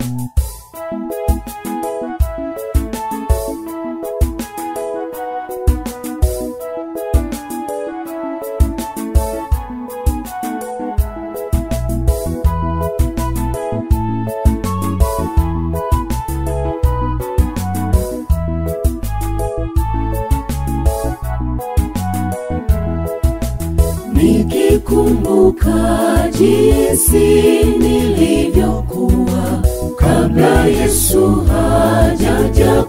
nikikumbuka jinsi nilivyokuwa kabla Yesu hajaja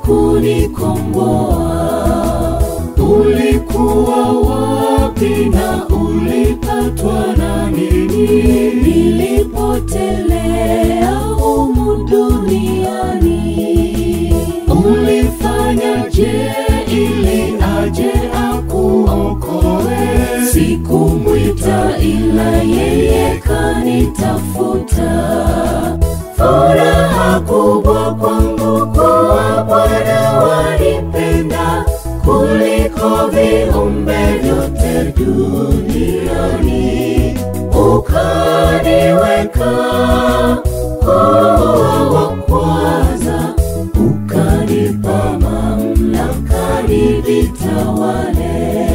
kunikomboa. Ulikuwa wapi na ulipatwa na nini nilipotelea humu duniani? Ulifanyaje ili aje akuokoe? Sikumwita ila yeye kanitafuta. Furaha kubwa kwangu kuwa Bwana wanipenda kuliko viumbe vyote duniani, ukaniweka kuwa wa kwanza, ukanipa mamlaka nivitawale.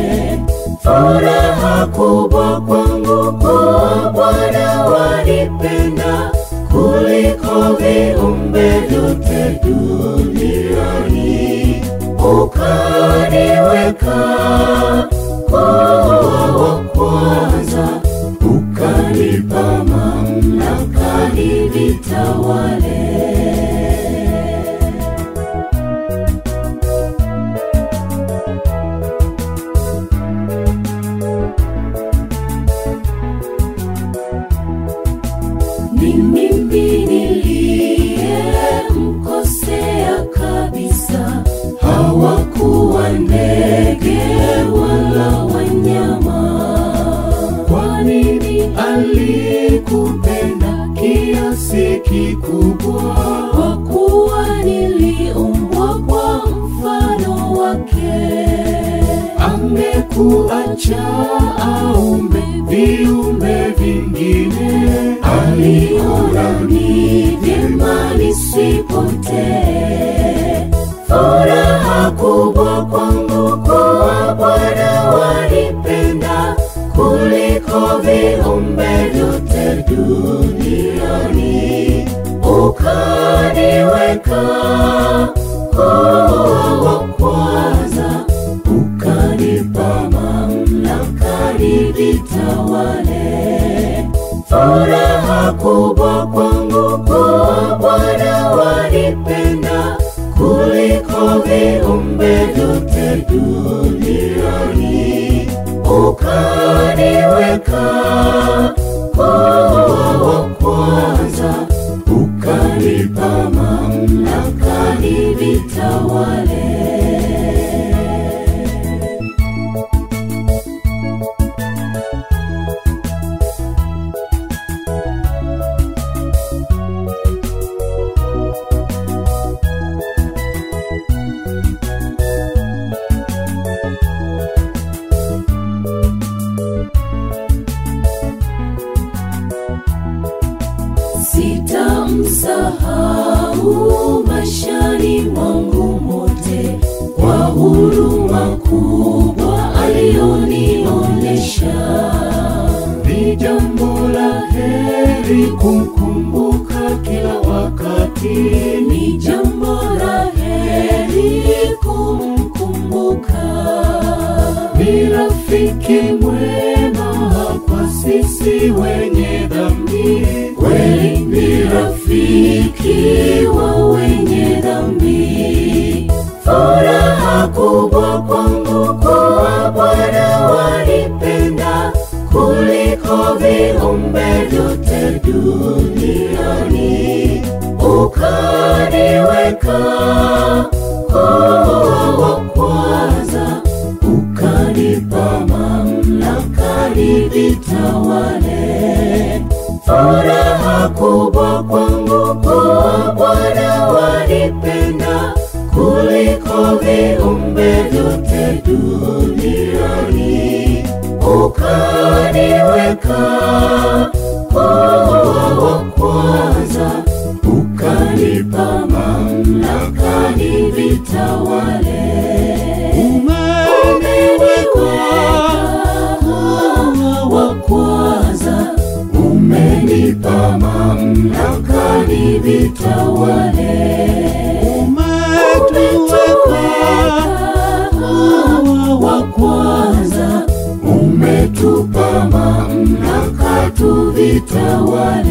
Furaha kubwa kwangu kuwa Bwana wanipenda kuliko viumbe vyote duniani, ukaniweka kuwa wa kwanza, ukanipa mamlaka nivitawale. Ni mimi niliyemkosea kabisa, hawakuwa ndege wala wanyama. Kwa nini alikupenda kiasi kikubwa? Kwa kuwa niliumbwa kwa mfano wake. Angekuacha aumbe viumbe vingine, aliona ni vyema nisipotee. Furaha kubwa kwangu kuwa Bwana wanipenda kuliko viumbe vyote duniani, ukaniweka kuwa wa kwanza, ukanipa mamlaka nivitawale. Furaha kubwa kwangu kuwa Bwana wanipenda kuliko viumbe vyote duniani, ukaniweka kuwa wa kwanza, ukanipa mamlaka nivitawale. Sitamsahau maishani mwangu mote kwa huruma kubwa aliyonionyesha. Ni jambo la heri kumkumbuka kila wakati, ni jambo la heri kumkumbuka. Ni rafiki mwema kwa sisi wenye dhambi, kweli ni rafiki wa wenye dhambi. Furaha kubwa kwangu kuwa Bwana wanipenda kuliko viumbe vyote duniani, ukaniweka kuwa wa kwanza, ukanipa mamlaka nivitawale. Furaha kubwa kwangu kuwa Bwana wanipenda kuliko viumbe vyote duniani, ukaniweka kuwa wa kwanza, ukani mamlakani vitawale. umetuweka wa kwanza, umetupa mamlaka tuvitawale.